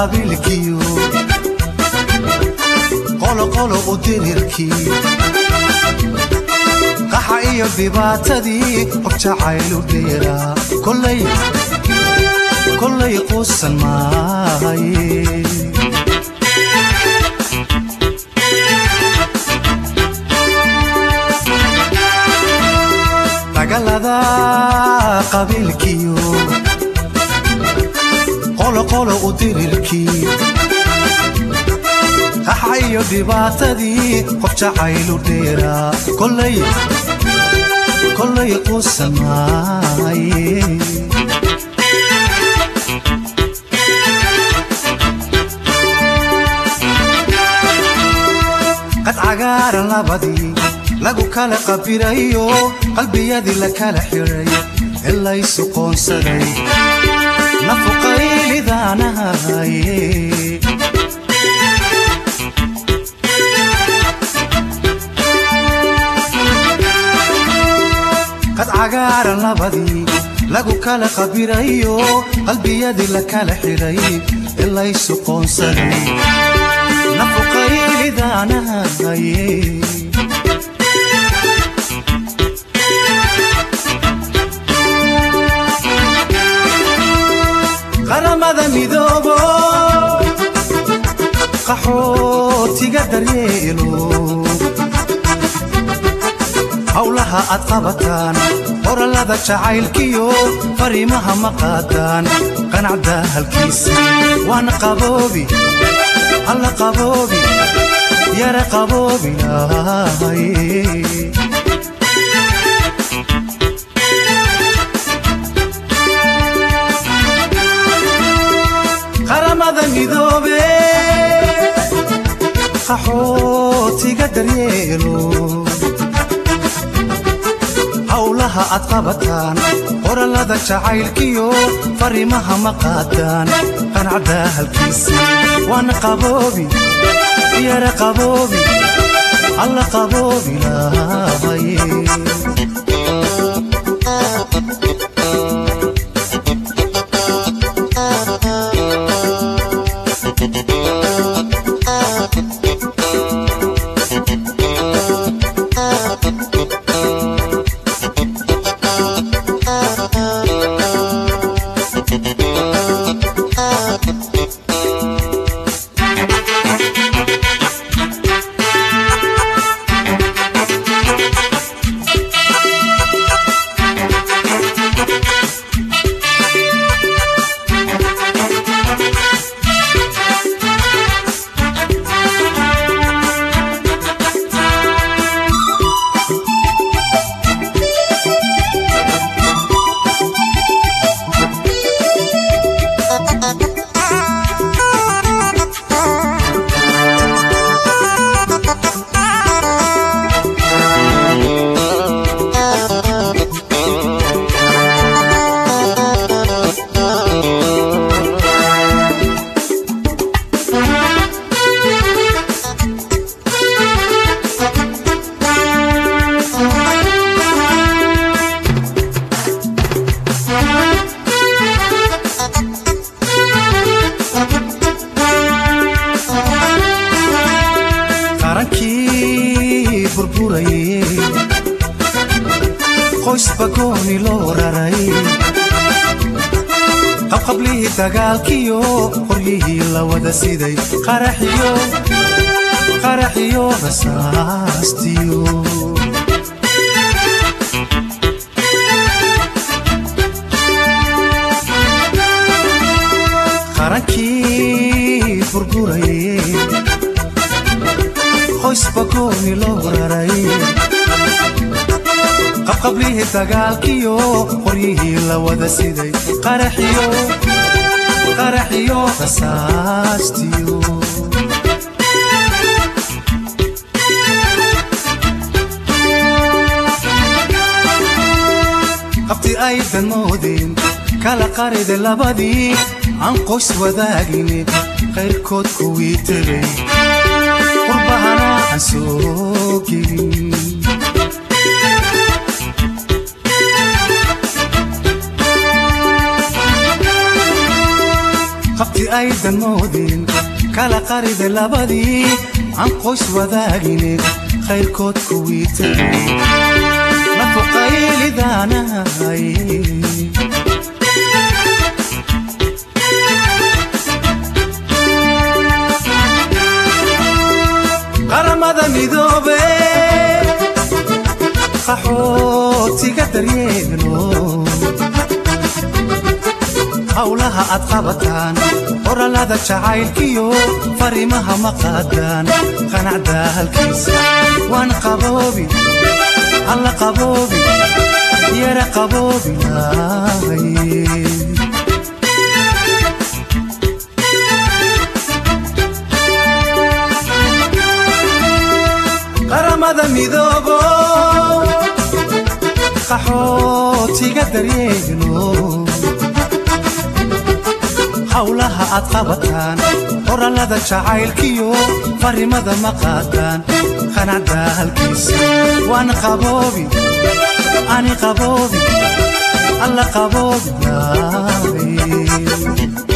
qabiilkiyo qoloqolo u dirirkii qaxa iyo dhibaatadii qof jacaylu dheeraa kollay quusan maaye dagaalada qabiilkiyo qoloqolo u dirirkii qaxa iyo dhibaatadii qof jacaylu dheeraa kollay quusan maaye qad cagaaran labadii lagu kala qabirayo qalbiyadii la kala xiray ee laysu qoonsaday nafuqaylidaanahaye qad cagaaran labadii lagu kala qabirayo qalbiyadii la kala xiray ee laysu qoonsaday nafuqaylidaanahaye qaramada midoobo qaxootiga daryeelo howlaha aad qabataan qorallada jacaylkiyo fariimaha ma qaadaan qanacda halkiisa waana qaboobi alla qaboobi yara qaboobi lahaye qaramada midoobe qaxootiga daryeelo howlaha aad qabataan qorallada jacaylkiyo fariimaha ma qaadaan qanacda halkiisa waana qaboobi yara qaboobi alla qaboobi lahaye qarankii burburayey qoysba gooni loo raray qabqablihii dagaalkiyo qoryihii la wada siday qaraxiyo qaraxiyo rasaastiyo qarankii burburayey qoysba gooni loo raray qabqablihii dagaalkiyo qoryihii la wada siday qaraxiyo qaraxiyo rasaastiyo qabti aydan moodeen kala qarida labadii aan qoys wadaagine qayrkood kuwii tegay qurbahana aan soo gelin qabti aydan moodin kala qarida labadii aan qoys wadaagine khayrkood kuwii tagay nafuqaylidaanahay qaramada midoobe qaxootiga daryeelo howlaha aad qabataan qorallada jacaylkiyo fariimaha ma qaadaan qanacda halkiisa waan qaboobi alla qaboobi yara qaboobinaay qaramada midoobo qaxootiga daryeelo howlaha aad qabataan qorallada jacaylkiyo farrimada ma qaadaan qanacda halkiisa waan qaboobi ani qaboobi alla qaboobinaay